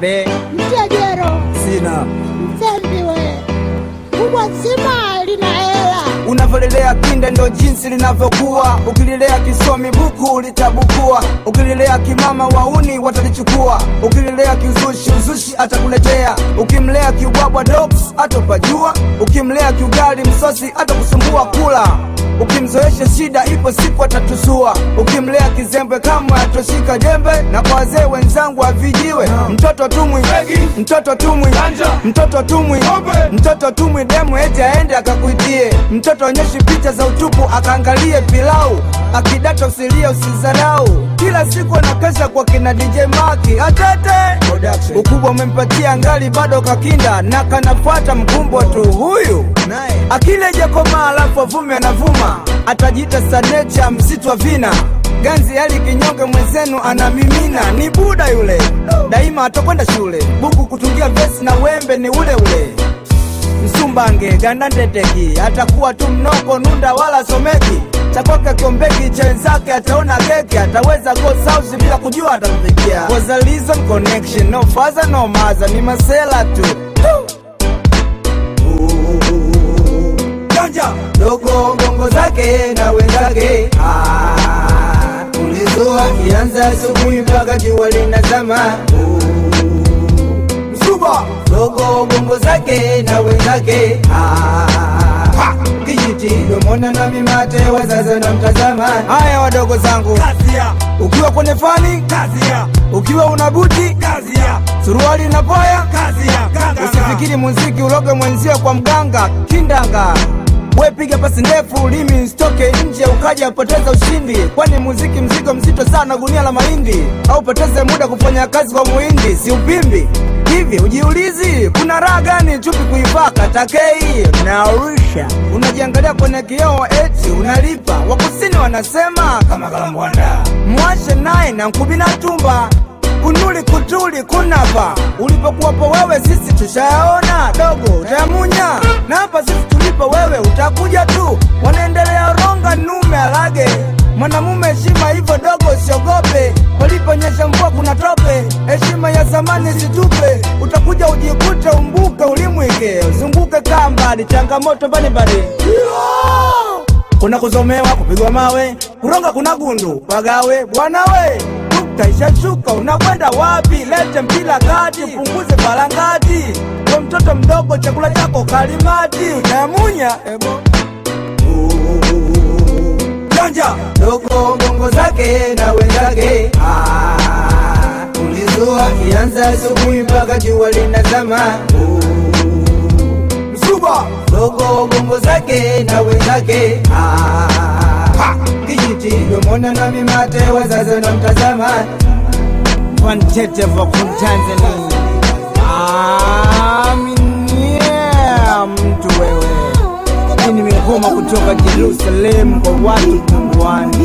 bebe mtia jero sina msembi we kubwa zima lina hela unavyolelea kinda ndo jinsi linavyokuwa ukililea kisomi buku litabukua ukililea kimama wauni watalichukua ukililea kiuzushi uzushi atakuletea ukimlea kiubwabwa dogs atopajua ukimlea kiugali msosi atakusumbua kula ukimzoesha shida ipo siku atatusua ukimlea kizembe kamwe atoshika jembe na kwa wazee wenzangu avijiwe mtoto tumwi mtoto tumwi mtoto tumwi mtoto tumwi demu eti aende akakuitie mtoto onyeshi picha za utupu akaangalie pilau akidata usilie usizarau kila siku anakesha kwa kina dj maki atete ukubwa umempatia ngali bado kakinda na kanafuata mkumbwa tu huyu akile jakomaa alafu avume anavuma atajiita sanecha msitu wa vina ganzi hali kinyonge mwenzenu anamimina ni buda yule daima atakwenda shule buku kutungia vesi na wembe ni ule ule msumbange gandandeteki atakuwa tu mnoko nunda wala someki chakwake kiombeki cha wenzake ataona keki ataweza go south bila kujua atamfikia Was a reason connection no father no mother ni masela tu janja dogo gongo zake na wenzake Ah, ulizoa kianza asubuhi mpaka jua linazama msuba dogo gongo zake na wenzake Ah, kijiti domona na mimate wazazi na mtazama haya wadogo zangu Kazia, ukiwa kwenye fani kazia, ukiwa una buti kazia, suruali na poya kazia, kanga, usifikiri muziki uloge mwenzio kwa mganga kindanga we piga pasi ndefu limi stoke nje ukaja poteza ushindi kwani muziki mzigo mzito sana gunia la mahindi au poteze muda kufanya kazi kwa muhindi si upimbi hivi ujiulizi kuna raha gani chupi kuivaka takei narisha unajiangalia kwenye kioo eti unalipa wakusini wanasema kama kalambwanda mwashe naye na nkubina tumba kunuli kutuli kunapa ulipokuwapo wewe sisi tushayaona dogo utayamunya na hapa sisi tulipo wewe utakuja tu wanaendelea ronga nume alage mwanamume heshima hivyo dogo usiogope paliponyesha mvua kuna tope heshima ya zamani situpe utakuja ujikute umbuke ulimwike uzunguke kaa mbali changamoto mbalimbali kuna kuzomewa kupigwa mawe kuronga kuna gundu pagawe bwana we taishashuka unakwenda wapi lete mpila kati punguze balangati we mtoto mdogo chakula chako kalimati utayamunya ebo janja dogo gongo zake na wenzake Ah, ulizua kianza asubuhi mpaka jua linazama msuba dogo gongo zake na wenzake Ah, kijiti domona na mimate wazazi na mtazama Wantete vokun Tanzania Aminia mtu wewe Mimi nimehoma kutoka Jerusalem kwa watu punguani